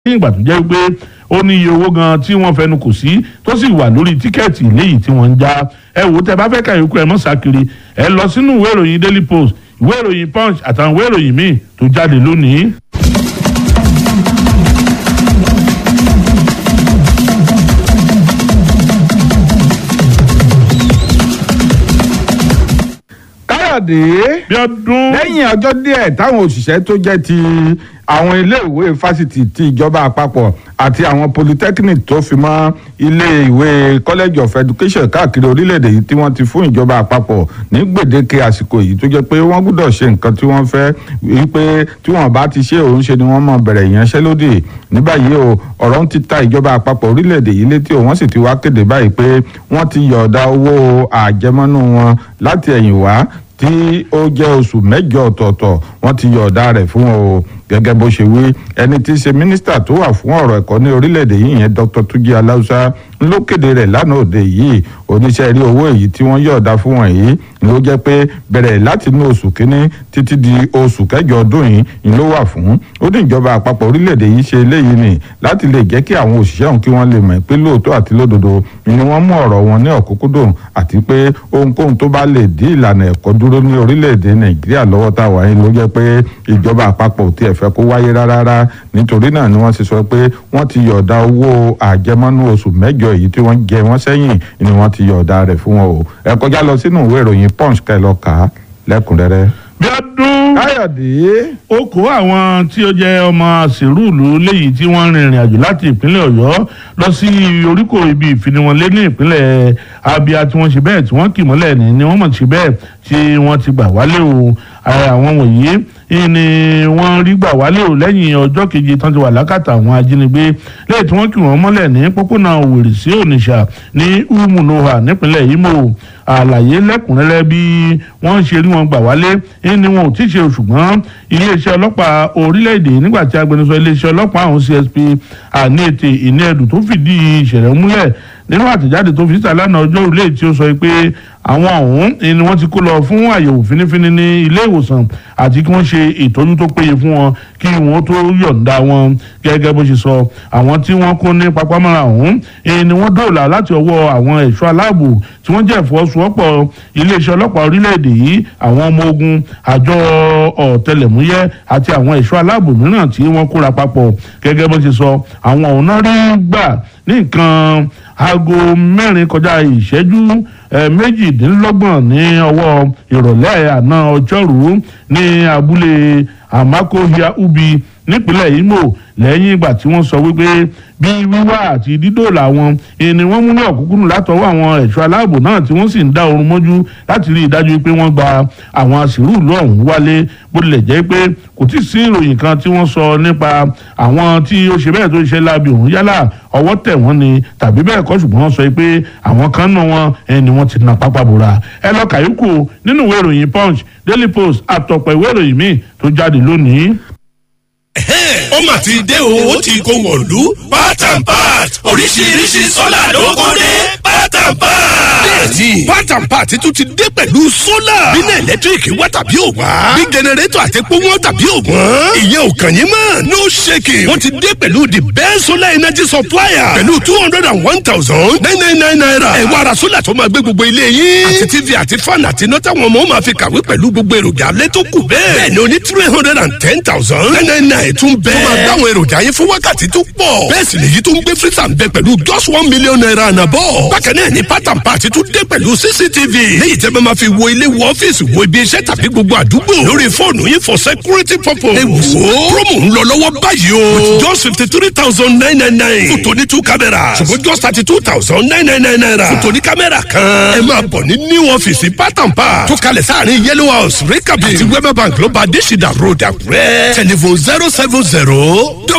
ní ìgbà tó jẹ́ pé ó ní iye owó gan tí wọ́n fẹnu kò sí tó sì wà lórí tíkẹ́ẹ̀tì léyìí tí wọ́n ń já ẹ wò ó tẹ bá fẹ́ ka yòókù ẹ mọ́ sákiri ẹ lọ sínú ìwé ìròyìn daily post ìwé ìròyìn punch àtàwọn ìwé ìròyìn míì tó jáde lónìí. káyọ̀dé bí ọdún lẹ́yìn ọjọ́ díẹ̀ táwọn òṣìṣẹ́ tó jẹ́ ti àwọn iléèwé fásitì ti ìjọba àpapọ̀ àti àwọn polytechnic tó fi mọ́ iléèwé college of education káàkiri orílẹ̀-èdè yìí tí wọ́n ti fún ìjọba àpapọ̀ ní gbèdéke àsìkò yìí tó jẹ́ pé wọ́n gbọ́dọ̀ ṣe nǹkan tí wọ́n fẹ́ wípé tí wọ́n bá ti ṣe òun ṣe ni wọ́n mọ̀ bẹ̀rẹ̀ ìyanṣẹ́lódì ní báyìí o ọ̀rọ̀ ń ti ta ìjọba àpapọ̀ orílẹ̀-èdè yìí létí o wọ́n sì ti wá kéde báyìí pé wọ́n ti yọ̀ọ̀da owó àjẹmọ́nú wọn láti ẹ̀yìn wá tí ó jẹ́ oṣù mẹ́jọ ọ̀tọ̀ọ̀tọ̀ wọ́n ti yọ̀ọ̀da rẹ̀ fún wọn o gẹ́gẹ́ bó ṣe wí ẹni tí í ṣe mínísítà tó wà fún ọ̀rọ̀ ẹ̀kọ́ ní orílẹ̀-èdè yìí yẹn Dr. Tuji Aláùsá ló kéde rẹ̀ lánàá òde yìí oníṣẹ́ rí owó èyí tí wọ́n yọ̀ọ̀da fún wọn yìí ló jẹ́ pé bẹ̀rẹ̀ láti inú oṣù kínní títí di oṣù kẹjọ ọdún yìí ni ló wà fún ó ní ìjọba àpapọ̀ orílẹ̀-èdè yìí ṣe eléyìí ni láti lè jẹ́ kí àwọn òṣìṣẹ́ òun kí wọ́n lè mọ̀ pé lóòótọ́ àti lódodo ni wọ́n mú ọ̀rọ̀ wọn ní ọ̀kúnkúndùn àti pé ohunkóhun tó bá lè dí ìlànà ẹ̀kọ́ dúró ní orílẹ̀-èdè Nàìjíríà lọ́wọ́ tá a wà yìí ló jẹ́ pé ìjọba àpapọ̀ ò tiẹ̀ fẹ́ kó wáyé rárá nítorí náà ni wọ́n ti sọ pé wọ́n ti yọ̀ọ̀da owó àjẹmọ́nú oṣù mẹ́jọ èyí tí wọ́n jẹ wọ́n sẹ́yìn ni wọ́n ti yọ̀ọ̀da rẹ̀ fún wọn o ẹ kọjá lọ sínú ìwé ìròyìn punch kẹ́ lọ kà á lẹ́kùnrẹ́rẹ́. bí ọdún káyọ̀dé ó kó àwọn tí ó jẹ́ ọmọ sèrúùlù léyìí tí wọ́n rin ìrìn àjò láti ìpínlẹ̀ ọ̀yọ́ lọ sí oríkò ibi ìfiniwọnlé ní ìpínlẹ̀ abia tí wọ́n ṣe bẹ́ẹ̀ tí wọ́n kì mọ́lẹ̀ ní ni wọ́n mọ̀ ṣe bẹ́ẹ̀ tí wọ́n ti gbà wálé o àwọn wọ̀nyí ni wọ́n rí gbà wálé o lẹ́yìn ọjọ́ keje tán ti wà lákàtà àwọn ajínigbé lẹ́yìn tí wọ́n kì wọ́n mọ́lẹ̀ ní pópónà òwèrè sí onitsha ní umunoha nípínlẹ̀ imo àlàyé lẹ́kùnrẹ́rẹ́ bí wọ́n ṣe rí wọn gbà wálé ni wọn ò tí ì ṣe ṣùgbọ́n iléeṣẹ́ ọlọ́pàá orílẹ̀-èdè nígbà tí agbẹnusọ iléeṣẹ́ ọlọ́pàá àwọn CSP àníètè ìníẹ̀dù tó fìdí ìṣẹ̀lẹ̀ múlẹ̀ nínú àtẹ̀jáde tó fi síta lánàá ọjọ́ òrùlé tí ó sọ pé àwọn ọ̀hún ni wọ́n ti kó lọ fún àyẹ̀wò fínífíní ní ilé ìwòsàn àti kí wọ́n ṣe ìtọ́jú tó péye fún wọn kí wọ́n tó yọ̀ǹda wọn gẹ́gẹ́ bó ṣe sọ àwọn tí wọ́n kó ní papámọ́ra ọ̀hún ni wọ́n dóòlà láti ọwọ́ àwọn ẹ̀ṣọ́ aláàbò tí wọ́n jẹ́ ìfọwọ́sowọ́pọ̀ iléeṣẹ́ ọlọ́pàá orílẹ̀-èdè yìí àwọn ọmọ ogun àjọ ọ̀tẹlẹ̀múyẹ́ àti àwọn ẹ̀ṣọ́ aláàbò mìíràn tí wọ́n kóra papọ̀ gẹ́gẹ́ bó ṣe sọ àwọn ọ̀hún náà rí gbà ní nǹkan aago mẹ́rin kọjá ìṣẹ́jú méjìdínlọ́gbọ̀n ní ọwọ́ ìrọ̀lẹ́ àná ọjọ́rú ní abúlé amakohia ubi nípínlẹ̀ imo lẹ́yìn ìgbà tí wọ́n sọ wípé bí wíwá àti dídòòlà wọn ni wọ́n mú ní ọ̀kúnkúndùn látọwọ́ àwọn ẹ̀ṣọ́ aláàbò náà tí wọ́n sì ń dá oorun mọ́jú láti rí i dájú pé wọ́n gba àwọn àṣírù ìlú ọ̀hún wálé bó tilẹ̀ jẹ́ pé kò tí ì sí ìròyìn kan tí wọ́n sọ nípa àwọn tí ó ṣe bẹ́ẹ̀ tó ṣe láabi òun yálà ọwọ́ tẹ̀ wọ́n ni tàbí bẹ́ẹ̀ kọ́ ṣùgbọ́n wọ́n sọ pé àwọn kan náà wọn ẹni wọ́n ti na pápá bora ẹ lọ kàyókù nínú ìwé ìròyìn punch daily post àtọ̀pọ̀ ìwé ìròyìn míì tó jáde lónìí ó mà ti dé o ó ti kó wọ̀lú part and part oríṣiríṣi sọ́là ló kó dé part and part. bẹ́ẹ̀ni part and part tún ti dé pẹ̀lú sólà. bínú ẹ̀lẹ́tíríkì wá tàbí ò wá. bí jẹnẹrétọ̀ àti epo wọn tàbí ò wọ́n. ìyẹn ò kàn yín mọ́ no shaking. wọ́n ti dé pẹ̀lú the best solar energy supplier. pẹ̀lú two hundred and one thousand nine nine nine naira. ẹ wá ra sólà tó máa gbé gbogbo ilé yín. àti tv àti fan àti iná táwọn ọmọ máa fi kàwé pẹ̀lú gbogbo èròjà alẹ́ tó kù bẹ́ẹ̀. bẹ́ẹ̀ni o ní three hundred and ten thousand nine nine nine tún bẹ́ẹ̀. tó máa dáwọn èròjà yín fún wákàtí tó pọ̀. bẹ́ẹ̀ sì lèyí tó ń gbé freezer ń bẹ pẹ̀lú just one million naira ànàbọ̀. bákan náà ni part and part tún dé pẹ̀lú cctv. léyìí tẹ́ bá máa fi wo ilé wo ọ́fíìsì wo ibi iṣẹ́ tàbí gbogbo àdúgbò. lórí fóònù yín for security purpose. ẹ wò ó promo ń lọ lọ́wọ́ báyìí o. with just fifty three thousand nine nine nine. fún tòní two cameras. ṣùgbọ́n just thirty two thousand nine nine nine naira. fún tòní kámẹ́rà kan. ẹ máa bọ̀ ní new ọ́fíìsì part and part. tó kalẹ̀ sáàrin yellow house rikabi àti wema bank ló bá adésìdá road àkúrẹ́. telephone zero seven zero